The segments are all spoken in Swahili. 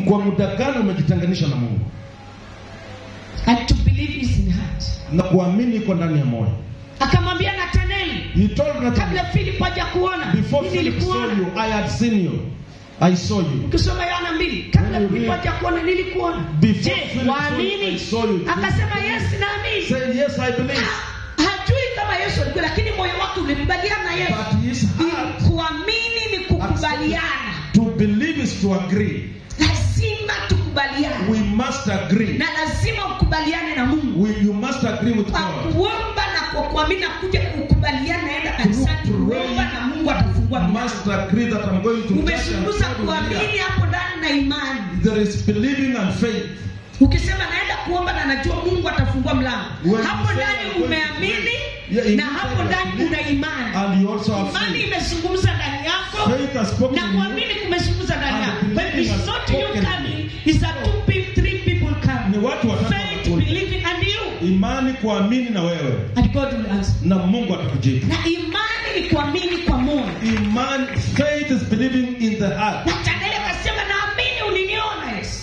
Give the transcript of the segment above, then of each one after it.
kwa muda gani umejitenganisha na mungu And to believe is in heart. na kuamini iko ndani ya moyo Akamwambia Nathanaeli, he told kabla Nathanael, Philip haja kuona, before mimi Philip saw nilikuona. you I had seen you I saw you Ukisoma Yohana mbili, kabla When you Philip read- haja kuona nilikuona. Before Je, Philip saw you, I waamini? saw you. Akasema yes, naamini. say yes I believe Ha- Hajui kama Yesu alikuwa, lakini moyo wake ulikubaliana na Yesu. but his heart Kuamini ni kukubaliana. to believe is to agree Lazima tukubaliane, we must agree na lazima ukubaliane na Mungu. we, you must agree with kwa God kuomba na kwa kuamini na kuja kukubaliana naenda kanisani kuomba na Mungu atafungua You milango. must agree that I'm going to church and Umezunguza God will kuamini hear. hapo ndani na imani. There is believing and faith. Ukisema naenda kuomba na najua Mungu atafungua mlango, When hapo you say ndani you're going to umeamini Yeah, you na say hapo you ndani believe una imani. And you also have Imani faith. imezungumza ndani yako Faith has spoken na in you. kuamini kumezungumza ndani And yako. But believing it's has not you spoken in coming, it's that two people, three people Ni come. watu watatu Faith, wanakuja. believing and you. Imani kuamini na wewe And God will answer. na Mungu atakujibu. Na imani ni kuamini kwa moyo. Imani, faith is believing in the heart. Nathanaeli akasema naamini uliniona Yesu.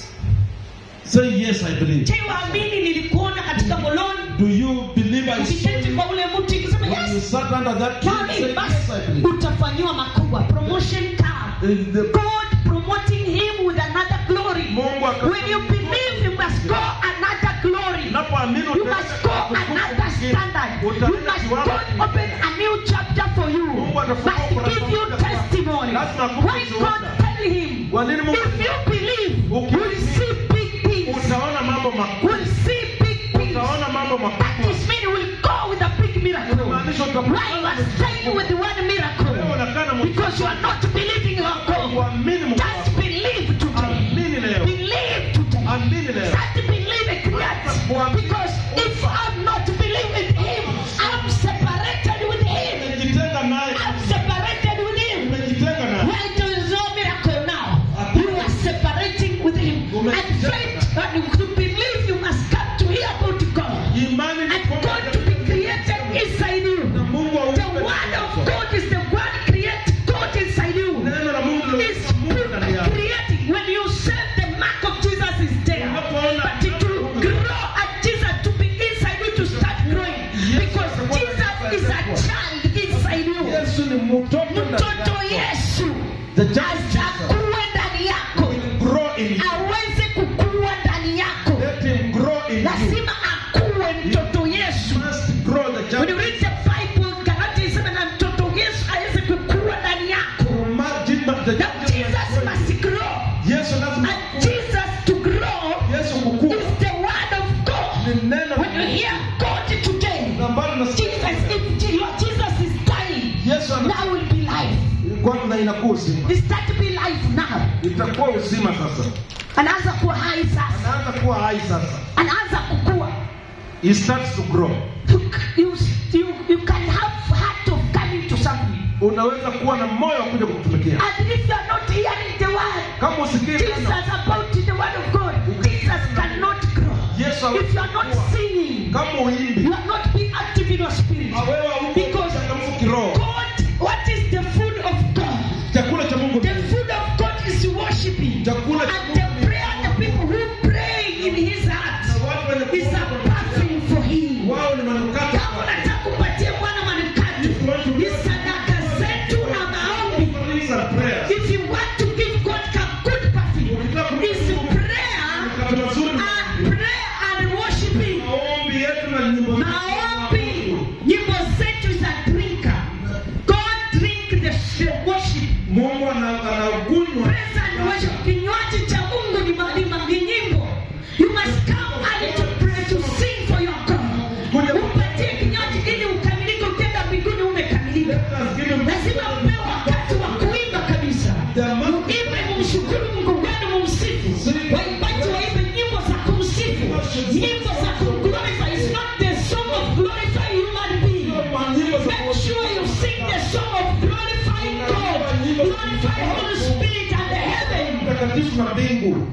Say yes, I believe. Je, waamini nilikuona katika moloni Do you believe I saw ukiketi you kwa ule mti ukisema when you yes. sat under that tree? Nami Say basi yes, I believe. utafanyiwa makubwa. Promotion come. In the- God promoting him with another glory. Mungu aka- When you believe you must go another glory. Unapoamini You utaenda must go kukufu another mwingine. standard. You Utaenda must kiwango God kingine. open a new chapter for you. Mungu atafungua Must ukurasa give you mpya. testimony. Lazima akupe When ushuhuda. God tell him, Kwa nini Mungu if you believe, Uki- you'll see big things. utaona mambo makubwa. We'll see big things. Utaona mambo That makubwa. is mean we'll go with a big miracle. Inamaanisha utakuwa- Why you are staying with the one Wewe miracle? unakaa na Mungu. Because you are not believing your God. Kuamini Mungu Just wako. believe today. Amini leo. Believe today. Amini leo. Start believing yet. Because if I'm not believing Him, I'm separated with Him. Umejitenga naye. I'm separated with Him. Umejitenga naye. Why there is no miracle now? You are separating with Him. And faith, and to believe, you must come to hear about God. Imani ni And kwamba God to be created inside na you. Mungu aupe The word of God is the word create God inside you. Neno la Mungu It's liloweka Mungu ndani yako. creating. When you serve, the mark of Jesus is there. Unapoona But it will grow at Jesus to be inside you to start growing. Because Jesus is a child inside you. Yesu ni mtoto ndani Mtoto yako. Yesu The child atakuwa ndani yako, will grow in you. aweze kukua ndani yako. Let him grow in you. Lazima akuwe mtoto Yesu. Must grow the When you child. read the Bible, Galati inasema na mtoto Yesu aweze kukua ndani yako. Imagine the Now Jesus must grow. Yesu lazima And Jesus to grow Yesu kukua. is the word of God. Ni neno When you hear God today, ambalo nasikia Jesus, if Je- your Jesus is dying, Yesu ana now will be life. kwanza inakuwa uzima. It start to be life now. Itakuwa uzima sasa. Anaanza kuwa hai sasa. Anaanza kuwa hai sasa. Anaanza kukua. He starts to grow. You, you, you, you can have heart of coming to something. Unaweza kuwa na moyo wa kuja kukutumikia. And if you are not hearing the word, Kama usikii Jesus neno, about the word of God, Jesus cannot grow. Yesu If you are not hawezi kukua. singing, Kama uimbi, you are not being active in your spirit. wewe hauko Because mchangamfu kiroho. God, what is the food of God? Chakula cha Mungu The ni food of God is worshiping. chakula cha And Mungu. the prayer, the people who pray in his heart Na watu wenye is a kuomba perfume for him. wao ni manukato. Kama unataka kupatia Bwana manukato, ni sadaka zetu na maombi. These are prayers. If you want to give God a good perfume, it's prayer Manukato mazuri ni and prayer and worshiping. maombi yetu na nyimbo zetu. Maombi, nyimbo zetu is a drinker. God drink the the worship. Mungu ana- anakunywa Praise and worship. Kinywaji cha Mungu ni ma- ni ma- ni nyimbo. You must come early to pray to sing for your God. Upatie kinywaji ili ukamilike, ukienda mbinguni umekamilika. Lazima upewe wakati wa kuimba kabisa. Muimbe, mumshukuru Mungu wenu, mumsifu. Waimbaji waimbe nyimbo za kumsifu, nyimbo za kumglorify. It's not the song of glorify human being. nyimbo za Make sure you sing the song of glorifying God, glorify Holy Spirit and the heaven. mtakatifu na mbingu.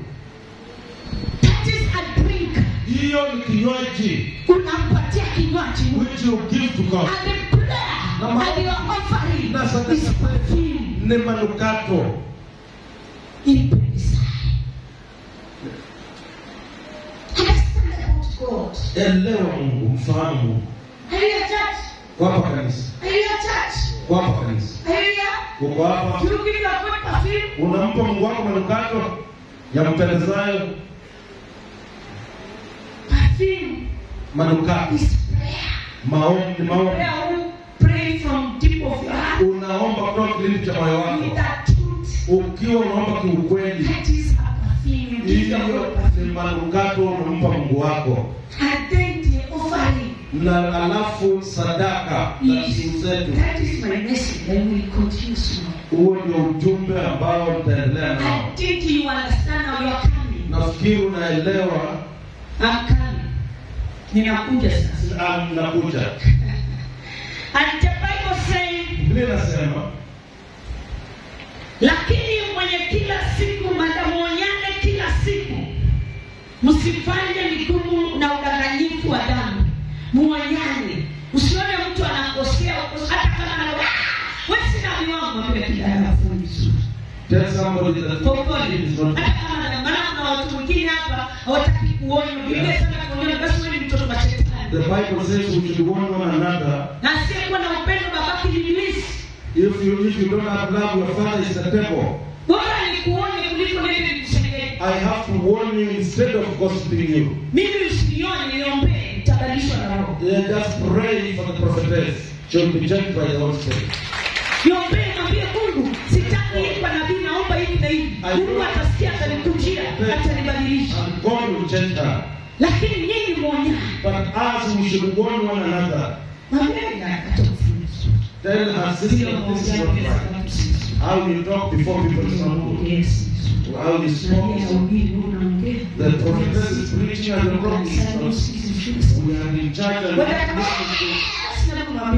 That is a drink. Hiyo ni kinywaji Unampatia kinywaji Mungu. which you give to God. And the prayer and your offering Na sadaka is perfume. ni manukato. Ipe desire. God. elewa mungu mfahamu mungu Hallelujah, church. kwa hapa kanisa Hallelujah, church. kwa hapa kanisa Hallelujah. uko hapa You give your God perfume. unampa mungu wako manukato ya mpendezayo Perfume manukato is prayer. maombi maombi Prayer who pray from deep of your heart unaomba kutoka kilindi cha moyo with wako that truth. ukiwa unaomba kiukweli That is a perfume. You give your hiyo God perfume. ni manukato unampa mungu wako And then the offering. na alafu sadaka na is- simu zetu That is my message. I will continue soon. huo ndio ujumbe ambao nitaendelea nao I think you understand how you're coming. nafikiri unaelewa I'm coming. Ninakuja sasa. ah, nakuja And the Bible saying, biblia inasema lakini mwenye kila siku madamuonyane kila siku, msifanye migumu na udanganyifu wa damu, muonyane. Usione mtu anakosea hata kama ana wewe sina miwango, mwambie kijana afanye vizuri. tell somebody that Kwa upole. it is not Hata kama ana- maana kuna watu wengine hapa hawataki kuonywa. Biblia inasema kuonywa, basi wewe ni mtoto wa the shetani. bible says we should warn one another Na asiyekuwa na upendo babaki ni ibilisi. if you if you don't have love your father is the devil Bora nikuone kuliko nende nikusengenya. i have to warn you instead of gossiping you mimi usinione niombee nitabadilishwa na roho Yeah, just pray for the prophetess she'll be judged by the Holy Spirit niombee mwambie mungu sitaki hii kwa nabii naomba hivi na hivi mungu atasikia atanikujia atanibadilisha and God will change her lakini nyinyi mwonyani but us we should warn one another mwambie atakufunza tell her sister this is not right how you talk before people is not good how you spoke is not good. the prophetess is preaching and the prophet is not we are in charge and we are listening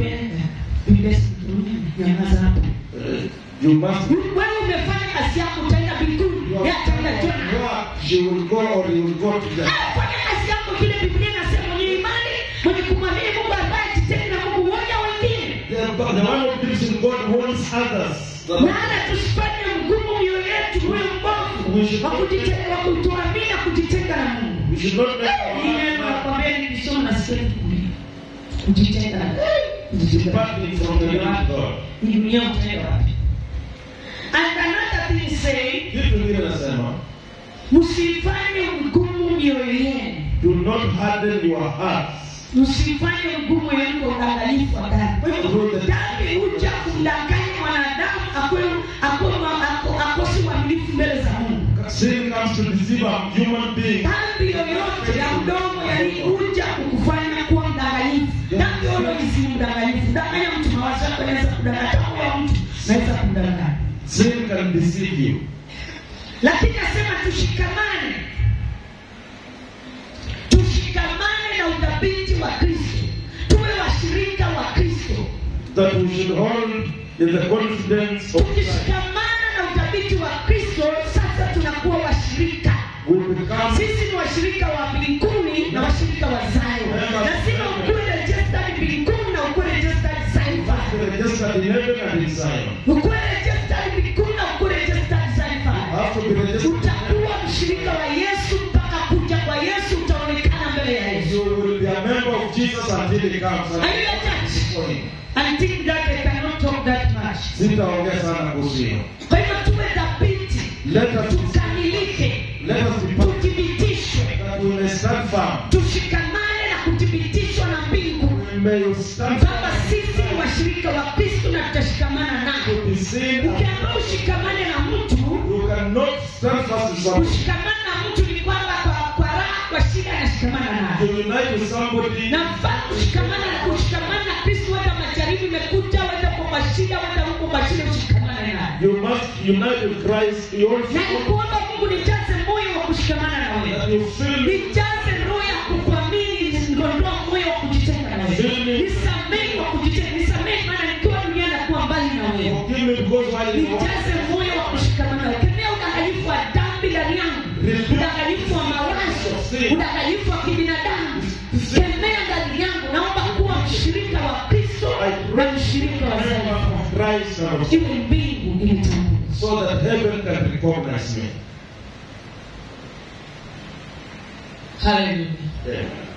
to uh, you must wewe umefanya kazi yako utaenda mbinguni you yeye have ataenda done jona your work she will go or you will go to the fanya kazi yako vile biblia inasema mwenye imani mwenye kumwamini mungu ambaye jiteni na mungu huonya wengine the, the one who believes in God warns others The- maana tusifanye mgumu mioyo yetu uwe mbovu wa kujitenga wa kutoamini na kujitenga na mungu we should not make our Hii neno heart nakwambia nilisoma na sipendi kulia. kujitenga na kujitenga na departing from the living God Hii dunia utaenda wapi and another thing say kitu vile nasema msifanye mgumu mioyo yenu do not harden your hearts msifanye mgumu yenu kwa udanganyifu wa dhambi. Kwa hivyo dhambi huja kumdanganya mwanadamu akuwe akuwe ma- ako- akose uaminifu mbele za Mungu. sin comes to deceive a human being Dhambi yoyote ya mdomo yani huja kukufanya kuwa mdanganyifu. Dhambi yoyote si mdanganyifu. Danganya mtu mawazo yako yanaweza kudanganya. Hata huyo mtu naweza kumdanganya. sin can deceive you Lakini nasema tushikamane, tushikamane na udhabiti wa Kristo, tuwe washirika wa Kristo. that we should hold in the confidence of Christ tukishikamana na udhabiti wa kristo sasa tunakuwa washirika we become sisi ni washirika wa mbinguni na washirika wa zayo lazima ukuwe registered mbinguni na ukuwe registered Zion. registered in heaven and in Zion ukuwe registered mbinguni na ukuwe registered Zion. have to be registered utakuwa mshirika wa yesu mpaka kuja kwa yesu utaonekana mbele ya yesu you will be a member of Jesus until he comes and Are you attached? for him I think that I cannot talk that much. sitaongea sana kuhusu hiyo Kwa hivyo tuwe dhabiti, let us tukamilike, let us be perfect tuthibitishwe that we may stand firm tushikamane na kuthibitishwa na mbingu we may stand kwamba firm sisi ni washirika wa kristo na tutashikamana naye to be seen ukiambia ushikamane na mtu you cannot stand fast with somebody kushikamana na mtu ni kwamba kwa, kwa raha kwa shida anashikamana to naye unite with somebody na mfano kushikamana na kushikamana na kristo wenda majaribu imekuja wenda kwa mashida wenda huko mashida ushikamane naye you must unite with Christ you na also nikuomba mungu nijaze moyo wa kushikamana na wewe that you feel nijaze roho ya kukuamini nisiondoa moyo wa kujitenga na wewe nisamehe kwa kujitenga nisamehe maana nikiwa duniani nakuwa mbali na wewe forgive me because while you are nijaze moyo wa kushikamana nawe kemea udanganyifu wa dhambi ndani yangu udanganyifu wa mawazo udanganyifu wa kibinadamu kemea ndani yangu naomba kuwa mshirika wa kristo na mshirika wa member zaidi of Christ and of iwe mbingu ilitambua so that heaven can recognize me. haleluya Yeah.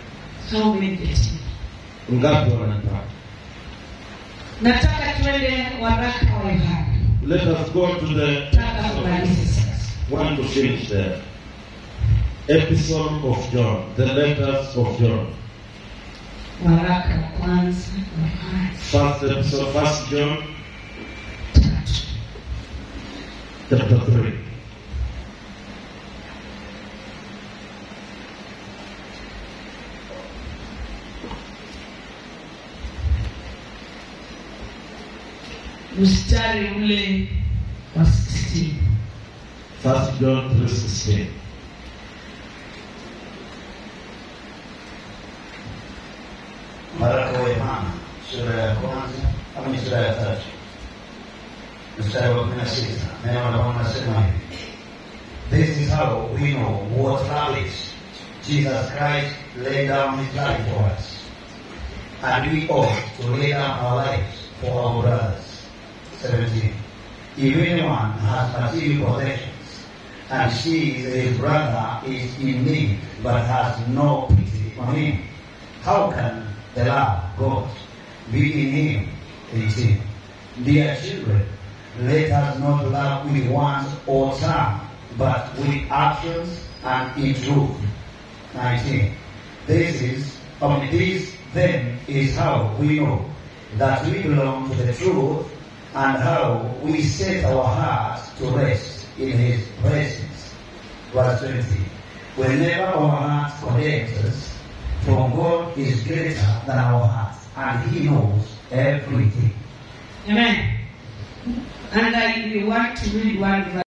How many getting? ngapi wanataka nataka tuende waraka wa yohana let us go to the nataka kumalize sasa want to finish the episode of john the letters of john waraka wa kwanza wa yohana first episode first john tatu chapter 3 mstari ule wa 16 first john 3:16 Waraka wa Yohana sura ya kwanza ama ni sura ya tatu mstari wa kumi na sita neno la Bwana nasema hivi This is how we know what love is. Jesus Christ laid down his life for us. And we ought to lay down our lives for our brothers. 17. If anyone has material possessions and sees his brother is in need but has no pity on him, how can the love of God be in him? 18. Dear children, let us not love with words or tongue, but with actions and in truth. 19. This is, I mean, this then is how we know that we belong to the truth and how we set our hearts to rest in his presence. Verse 20. Whenever our hearts condemns us, from God is greater than our hearts, and he knows everything. amen and i want to read one verse